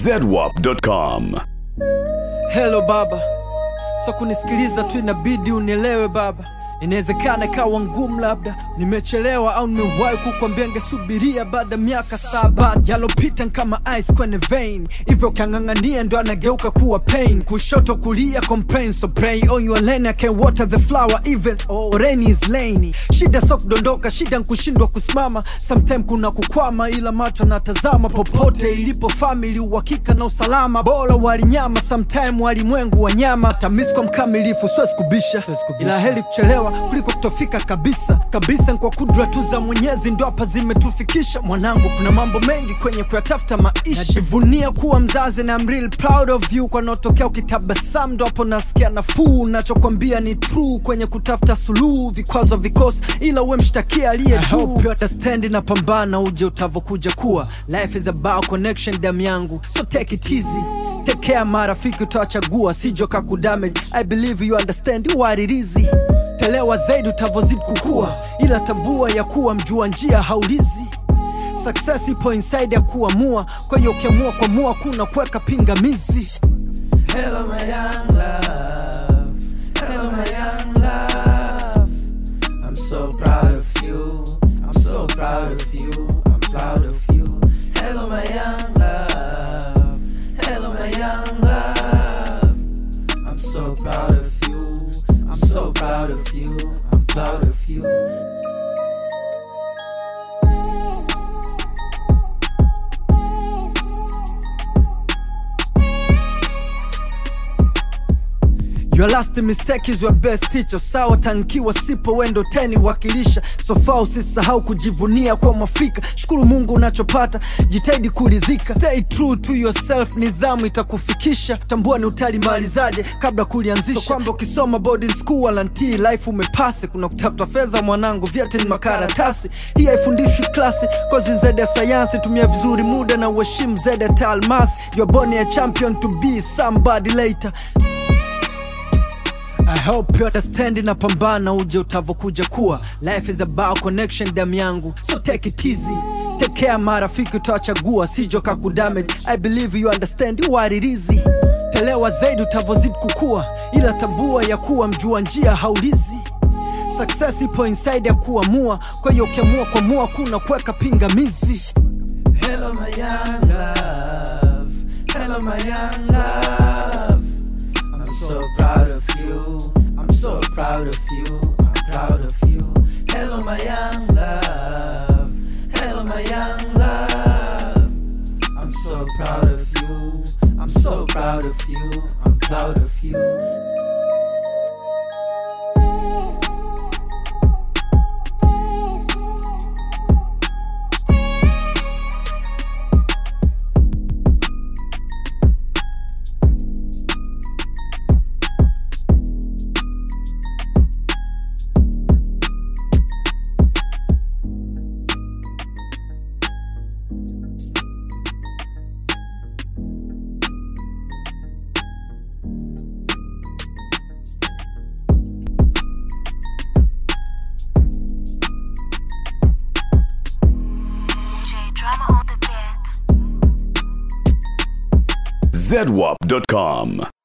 zedwap.com. Hello baba, so kunisikiliza tu inabidi unielewe baba. Inawezekana ikawa ngumu, labda nimechelewa au nimewahi kukwambia ngesubiria baada ya miaka saba. Yalopita kama ice kwenye vein, hivyo ukiang'ang'ania ndo anageuka kuwa pain. Kushoto kulia complain, so pray on your lane, I can water the flower even oh, rain is lainy. Shida so kudondoka, shida nkushindwa kusimama, sometime kuna kukwama, ila macho natazama popote ilipo family, uhakika na usalama. Bora walinyama, sometime walimwengu wanyama. Tamisko mkamilifu, siwezi kubisha, ila heri kuchelewa kuliko kutofika kabisa kabisa. Kwa kudra tu za Mwenyezi ndo hapa zimetufikisha. Mwanangu, kuna mambo mengi kwenye kuyatafuta maisha. Najivunia kuwa mzazi na I'm real proud of you. Kwa naotokea ukitabasamu ndo hapo nasikia nafuu. Nachokwambia ni true kwenye kutafuta suluhu, vikwazo vikosi, ila uwe mshtakia aliye juu. You understand na pambana, uje utavokuja kuwa. Life is about connection, damu yangu, so take it easy Take care marafiki utawachagua sijo kakudamage I believe you understand what it is Telewa zaidi utavozidi kukua Ila tambua ya kuwa mjua njia haulizi Success ipo inside ya kuamua Kwa hiyo ukiamua kuamua kuna kuweka pingamizi Hello my young love Hello my young love I'm so proud of you I'm so proud of you I'm proud of you Hello my young love Hello my young love I'm so proud of you I'm so proud of you I'm proud of you Your last mistake is your best teacher. Sawa tankiwa sipo wendo teni wakilisha. So far usisahau kujivunia kwa Mwafrika. Shukuru Mungu unachopata, jitahidi kuridhika. Stay true to yourself, nidhamu itakufikisha. Tambua ni utalimalizaje kabla kulianzisha. So kwamba ukisoma boarding school wala ntii life umepase. Kuna kutafuta fedha mwanangu, vyote ni makaratasi. Hii haifundishwi klasi, kozi zaidi ya sayansi. Tumia vizuri muda na uheshimu zaidi ya taalmasi. You're born a champion to be somebody later. I hope you understand na pambana uje utavokuja kuwa Life is about connection damu yangu So take it easy Take care marafiki utawachagua Sijo kakudamage I believe you understand what it is Telewa zaidi utavozidi kukua Ila tambua ya kuwa mjua njia haulizi Success ipo inside ya kuamua Kwa hiyo ukiamua kuamua kuna kuweka pingamizi Hello my young love Hello my young love I'm so proud of you. I'm so proud of you. I'm proud of you. Hello, my young love. Hello, my young love. I'm so proud of you. I'm so proud of you. I'm proud of you. J Drama on the beat. zedwap.com.